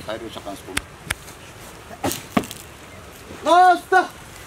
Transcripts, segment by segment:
khayr iyo shaqaan isku Basta!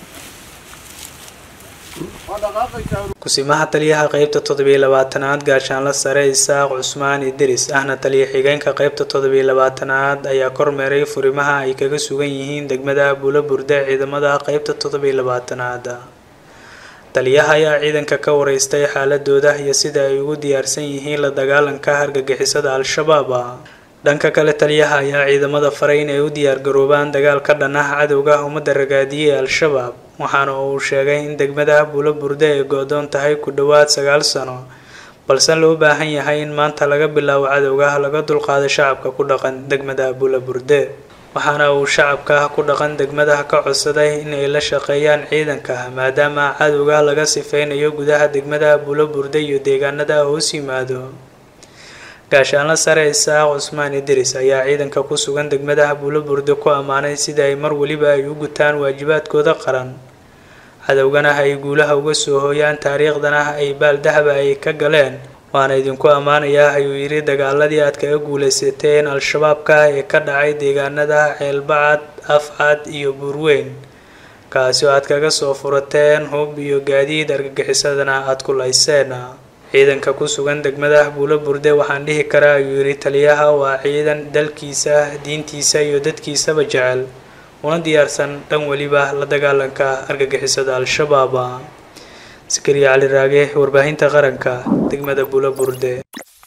Waa dhaqaaqaysaa kusimaha taliyaha qeybta toddobiyo labaatanaad gaashaanla sare isaaq cusmaan idris ahna taliya xigeenka qeybta toddobiyo labaatanaad ayaa kormeeray furimaha ay kaga sugan yihiin degmada buulo burde ciidamada qeybta toddobiyo labaatanaad taliyaha ayaa ciidanka ka wareystay xaaladooda iyo sida ay ugu diyaarsan yihiin la dagaalanka hargagixisada al-shabaab dhanka kale taliyaha ayaa ciidamada faray inay u diyaargaroobaan dagaal ka dhan ah cadowga ummadda ragaadiyey ee al-shabaab waxaana uu sheegay in degmada buulo burde ay go-doon tahay ku dhowaad sagaal sano balse loo baahan yahay in maanta laga bilaabo cadowga laga dulqaado shacabka ku dhaqan degmada buulo burde waxaana uu shacabka ku dhaqan degmada ka codsaday in ay la shaqeeyaan ciidanka maadaama cadowga laga sifeynayo gudaha degmada buulo burde iyo deegaanada hoos yimaado gaashaanla sare isaaq cusmaan idris ayaa ciidanka ku sugan degmada buulo burde ku ammaanay sida ay mar weliba ay u gutaan waajibaadkooda qaran cadowgana ay guulaha uga soo hooyaan taariikhdana ay baaldahaba ay ka galeen waana idinku ammaanayaa ayuu yidhi dagaaladii aad kaga guuleysateen al-shabaabka ee ka dhacay deegaanada ceelbacad afcad iyo buurweyn kaasi oo aad kaga soo furateen hub iyo gaadiid argagixisadana aad ku layseen ciidanka ku sugan degmada buulo burde waxaan dhihi karaa ayuu yidhi taliyaha waa ciidan dalkiisa diintiisa iyo dadkiisaba jecel una diyaarsan dhan weliba la dagaalanka argagixisada al-shabaab sakariya cali raage warbaahinta qaranka degmada buulo burde